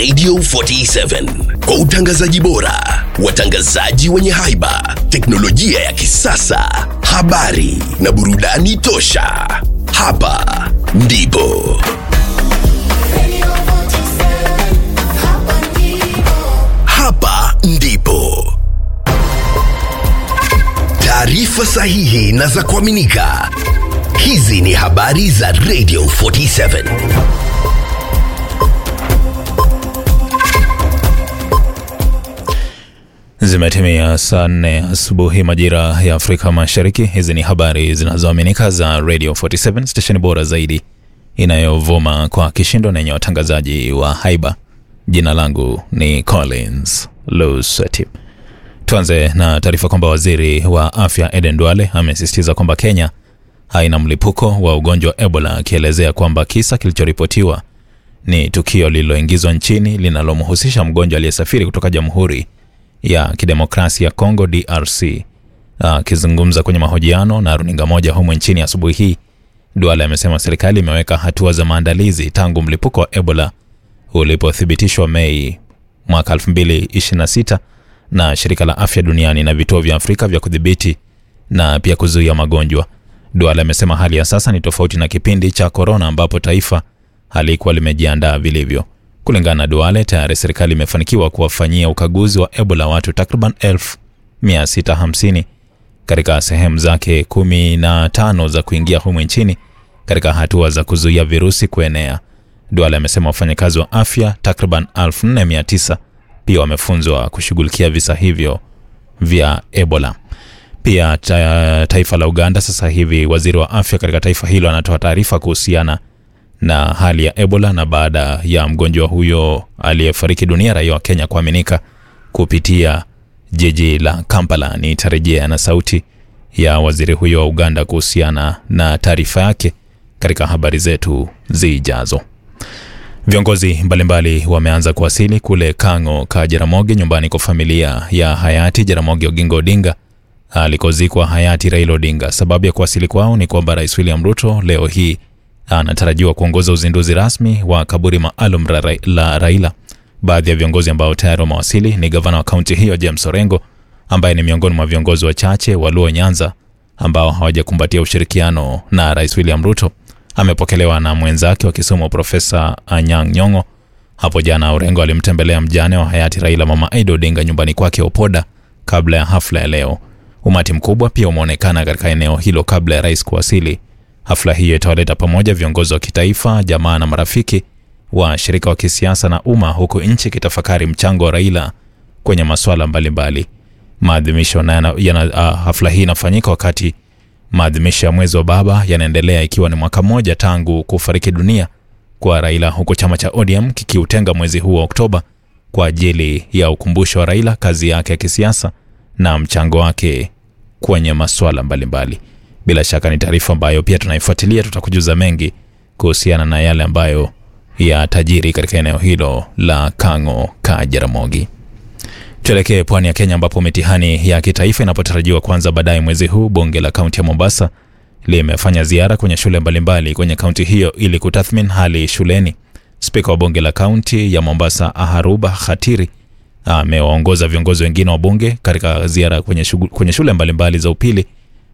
Radio 47 kwa utangazaji bora, watangazaji wenye haiba, teknolojia ya kisasa, habari na burudani tosha. Hapa ndipo hapa ndipo taarifa sahihi na za kuaminika. Hizi ni habari za Radio 47. Zimetimia saa nne asubuhi majira ya Afrika Mashariki. Hizi ni habari zinazoaminika za Radio 47 stesheni bora zaidi inayovuma kwa kishindo na yenye watangazaji wa haiba. Jina langu ni Collins Lusati. Tuanze na taarifa kwamba waziri wa afya Eden Duale amesisitiza kwamba Kenya haina mlipuko wa ugonjwa wa Ebola, akielezea kwamba kisa kilichoripotiwa ni tukio lililoingizwa nchini linalomhusisha mgonjwa aliyesafiri kutoka Jamhuri ya Kidemokrasia ya Kongo DRC. Akizungumza kwenye mahojiano na runinga moja humu nchini asubuhi hii, Duale amesema serikali imeweka hatua za maandalizi tangu mlipuko wa Ebola ulipothibitishwa Mei mwaka 2026 na shirika la afya duniani na vituo vya Afrika vya kudhibiti na pia kuzuia magonjwa. Duale amesema hali ya sasa ni tofauti na kipindi cha korona ambapo taifa halikuwa limejiandaa vilivyo. Kulingana na Duale, tayari serikali imefanikiwa kuwafanyia ukaguzi wa Ebola watu takriban 1650 katika sehemu zake 15 za kuingia humu nchini katika hatua za kuzuia virusi kuenea. Duale amesema wafanyakazi wa afya takriban 4900 pia wamefunzwa kushughulikia visa hivyo vya Ebola. Pia ta, taifa la Uganda sasa hivi waziri wa afya katika taifa hilo anatoa taarifa kuhusiana na hali ya Ebola na baada ya mgonjwa huyo aliyefariki dunia raia wa Kenya kuaminika kupitia jiji la Kampala. Nitarejea na sauti ya waziri huyo wa Uganda kuhusiana na taarifa yake katika habari zetu zijazo. Viongozi mbalimbali wameanza kuwasili kule Kang'o ka Jaramogi, nyumbani kwa familia ya hayati Jaramogi Oginga Odinga alikozikwa hayati Raila Odinga. Sababu ya kuwasili kwao ni kwamba Rais William Ruto leo hii anatarajiwa kuongoza uzinduzi rasmi wa kaburi maalum la, Ra la Raila. Baadhi ya viongozi ambao tayari wamewasili ni gavana wa kaunti hiyo James Orengo ambaye ni miongoni mwa viongozi wachache wa Luo Nyanza ambao hawajakumbatia ushirikiano na Rais William Ruto. Amepokelewa na mwenzake wa Kisumu Profesa Anyang' Nyong'o. Hapo jana Orengo alimtembelea mjane wa hayati Raila Mama Aida Odinga nyumbani kwake Opoda kabla ya hafla ya leo. Umati mkubwa pia umeonekana katika eneo hilo kabla ya rais kuwasili. Hafla hiyo itawaleta pamoja viongozi wa kitaifa, jamaa na marafiki wa shirika wa kisiasa na umma, huku nchi ikitafakari mchango wa Raila kwenye masuala mbalimbali. Maadhimisho na yana, uh, hafla hii inafanyika wakati maadhimisho ya mwezi wa baba yanaendelea ikiwa ni mwaka mmoja tangu kufariki dunia kwa Raila, huku chama cha ODM kikiutenga mwezi huu wa Oktoba kwa ajili ya ukumbusho wa Raila, kazi yake ya kisiasa na mchango wake kwenye masuala mbalimbali. Bila shaka ni taarifa ambayo pia tunaifuatilia, tutakujuza mengi kuhusiana na yale ambayo yatajiri katika eneo hilo la Kang'o ka Jaramogi. Tuelekee pwani ya Kenya ambapo mitihani ya kitaifa inapotarajiwa kuanza baadaye mwezi huu. Bunge la kaunti ya Mombasa limefanya ziara kwenye shule mbalimbali kwenye kaunti hiyo ili kutathmini hali shuleni. Spika wa bunge la kaunti ya Mombasa Aharuba Khatiri amewaongoza viongozi wengine wa bunge katika ziara kwenye, shugu, kwenye shule mbalimbali za upili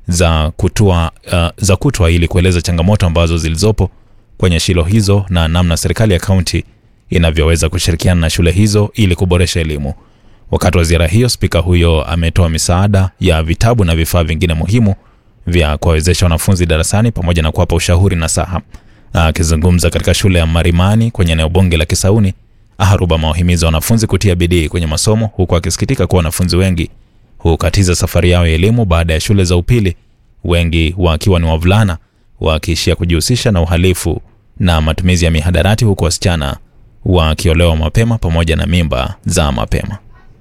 za kutua, uh, za kutwa ili kueleza changamoto ambazo zilizopo kwenye shule hizo na namna serikali ya kaunti inavyoweza kushirikiana na shule hizo ili kuboresha elimu. Wakati wa ziara hiyo, spika huyo ametoa misaada ya vitabu na vifaa vingine muhimu vya kuwawezesha wanafunzi darasani pamoja na kuwapa ushauri na saha. Akizungumza katika shule ya Marimani kwenye eneo bunge la Kisauni, Aharuba amewahimiza wanafunzi kutia bidii kwenye masomo huku akisikitika kuwa wanafunzi wengi hukatiza safari yao ya elimu baada ya shule za upili, wengi wakiwa ni wavulana wakiishia kujihusisha na uhalifu na matumizi ya mihadarati, huku wasichana wakiolewa mapema pamoja na mimba za mapema.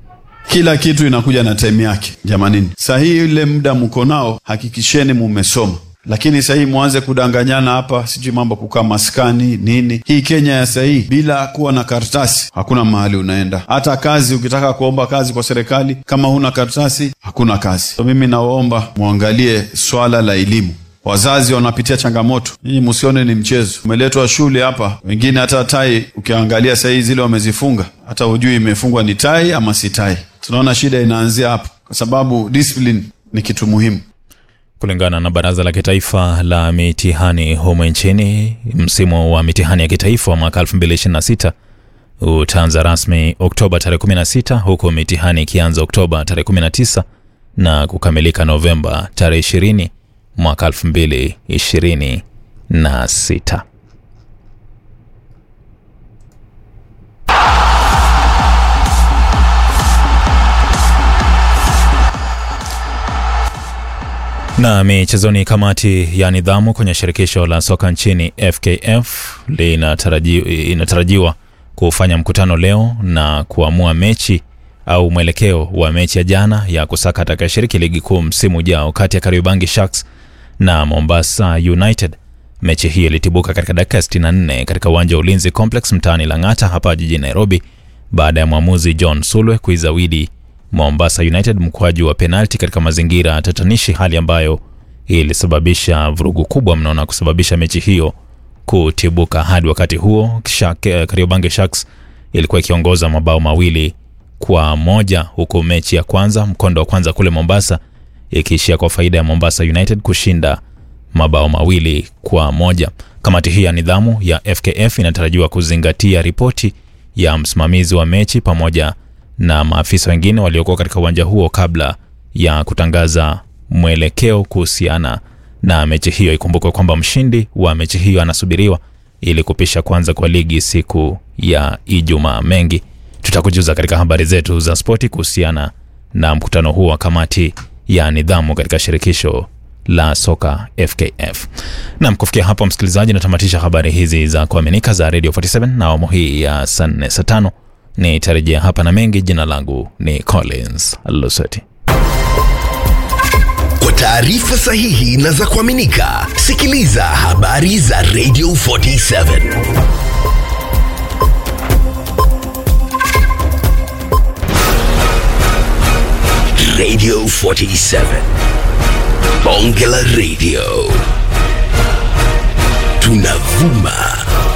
Kila kitu inakuja na time yake jamanini. Saa hii ile muda mko nao, hakikisheni mumesoma, lakini saa hii mwanze kudanganyana hapa, sijui mambo kukaa maskani nini. Hii Kenya ya saa hii bila kuwa na karatasi hakuna mahali unaenda. Hata kazi, ukitaka kuomba kazi kwa serikali, kama huna karatasi hakuna kazi. So mimi nawaomba mwangalie swala la elimu wazazi wanapitia changamoto. Nyinyi msione ni mchezo, umeletwa shule hapa, wengine hata tai ukiangalia sahii zile wamezifunga, hata hujui imefungwa ni tai ama si tai. Tunaona shida inaanzia hapo, kwa sababu discipline ni kitu muhimu. Kulingana na Baraza la Kitaifa la Mitihani humo nchini, msimu wa mitihani ya kitaifa wa mwaka 2026 utaanza rasmi Oktoba tarehe 16 huku mitihani ikianza Oktoba tarehe 19 na kukamilika Novemba tarehe 20 mwaka 2026. Na michezoni, kamati ya nidhamu kwenye shirikisho la soka nchini FKF linataraji, inatarajiwa kufanya mkutano leo na kuamua mechi au mwelekeo wa mechi ya jana ya kusaka atakayeshiriki ligi kuu msimu ujao kati ya Kariobangi Sharks na Mombasa United. Mechi hii ilitibuka katika dakika 64 katika uwanja wa Ulinzi Complex mtaani Lang'ata hapa jijini Nairobi baada ya mwamuzi John Sulwe kuizawidi Mombasa United mkwaju wa penalti katika mazingira tatanishi, hali ambayo ilisababisha vurugu kubwa mno na kusababisha mechi hiyo kutibuka. Hadi wakati huo Kariobangi Sharks ilikuwa ikiongoza mabao mawili kwa moja huku mechi ya kwanza mkondo wa kwanza kule Mombasa ikiishia kwa faida ya Mombasa United kushinda mabao mawili kwa moja. Kamati hii ya nidhamu ya FKF inatarajiwa kuzingatia ripoti ya msimamizi wa mechi pamoja na maafisa wengine waliokuwa katika uwanja huo kabla ya kutangaza mwelekeo kuhusiana na mechi hiyo. Ikumbukwe kwamba mshindi wa mechi hiyo anasubiriwa ili kupisha kwanza kwa ligi siku ya Ijumaa. Mengi tutakujuza katika habari zetu za spoti kuhusiana na mkutano huo wa kamati ya nidhamu katika shirikisho la soka FKF. Nam, kufikia hapo msikilizaji, natamatisha habari hizi za kuaminika za Radio 47 na awamu hii ya saa nne saa tano nitarejea hapa na mengi. Jina langu ni Collins Luseti. Kwa taarifa sahihi na za kuaminika, sikiliza habari za Radio 47 Radio 47 Bonge la Radio, tunavuma